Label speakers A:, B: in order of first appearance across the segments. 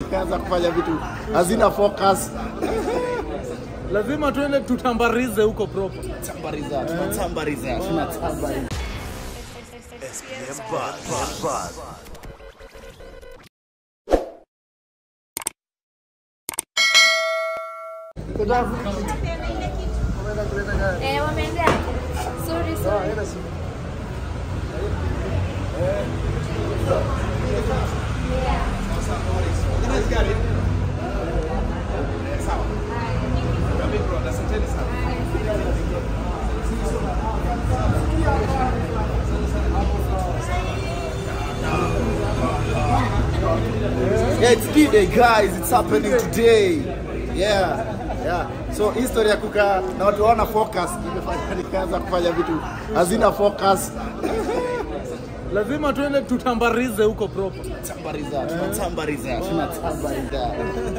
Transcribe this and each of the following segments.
A: Nikaanza kufanya vitu hazina focus.
B: lazima tuende tutambarize huko proper.
A: Tambariza, tunatambariza, tunatambariza.
C: Eh, wameendea. Sorry, sorry.
A: Yeah, it's D-Day guys, it's happening today. Yeah. Yeah. So history ya kukaa na watu wana focus nimefanya nikaanza kufanya vitu hazina focus.
B: Lazima tuende tutambarize huko proper.
A: Tambariza, tunatambariza, tunatambariza.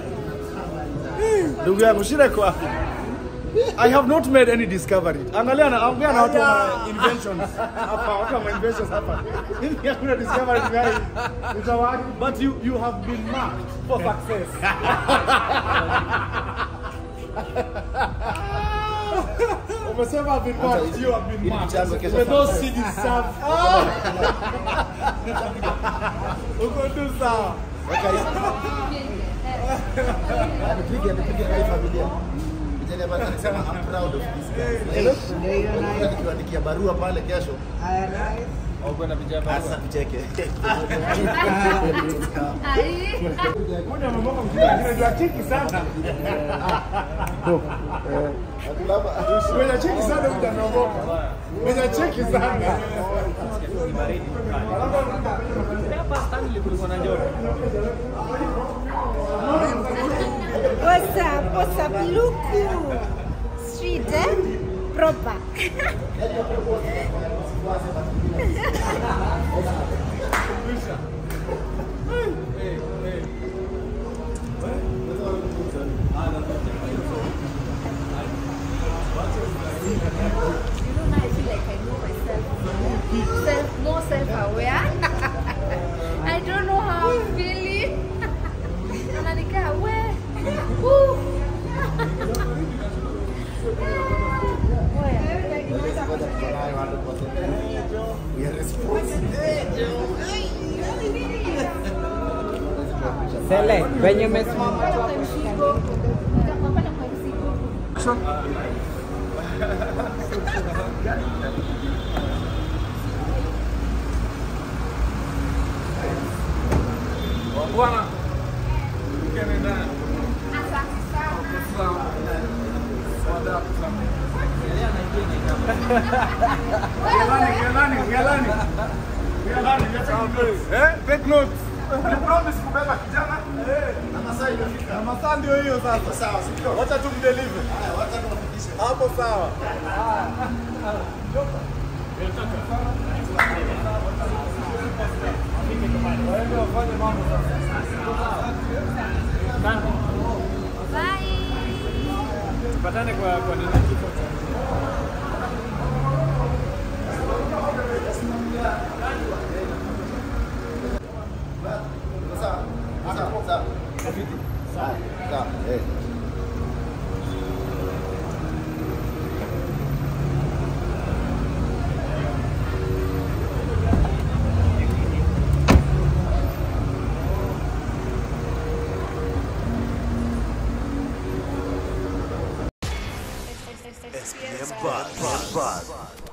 D: Ndugu yangu shida iko wapi? I have not made any discovery. Angalia na ongea na watu wa inventions hapa, watu wa inventions hapa. Mimi hakuna discovery gani. Utawaki but you you have been marked for success. Umesema have been marked, you have been
A: Ili
D: marked.
A: chanzo kesho
D: With those
A: success.
D: seeds serve. Uko tu sawa.
A: Nipige nipige na hii familia. Vijana basi anasema I'm proud of this guys. Ndio nikiwaandikia barua pale kesho. Sasa tucheke.
C: Ai.
D: Moja mamako mkija anajua chiki sana. Mwenye cheki sana utaongoka. Mwenye cheki sana.
E: What's up? What's up? Luku. Street, eh? Proper.
C: You know, now I feel like I know myself. Self, more self-aware. I don't know how I'm feeling. Ananikaa we. Woo.
A: We are responsible.
F: Sele, venye umesimama
C: Unapata kwa mzigo. Unapata kwa mzigo.
B: Bwana. Ukene ndani.
C: Asante sana.
D: Gelani, gelani, gelani. Gelani, gelani. Eh? Take notes. You promise kubeba kijana? Eh.
A: Na masaa imefika.
D: Na masaa ndio hiyo sasa.
A: Sawa, si ndio?
D: Wacha tumdeliver.
A: Haya, wacha tuwafikishe.
D: Hapo sawa. Waende wafanye mambo sasa.
C: Bye.
B: Tupatane kwa kwa nini kifo cha
A: Sawa. Sawa, sawa. Sawa, sawa. Eh.
G: SPM Buzz. Buzz.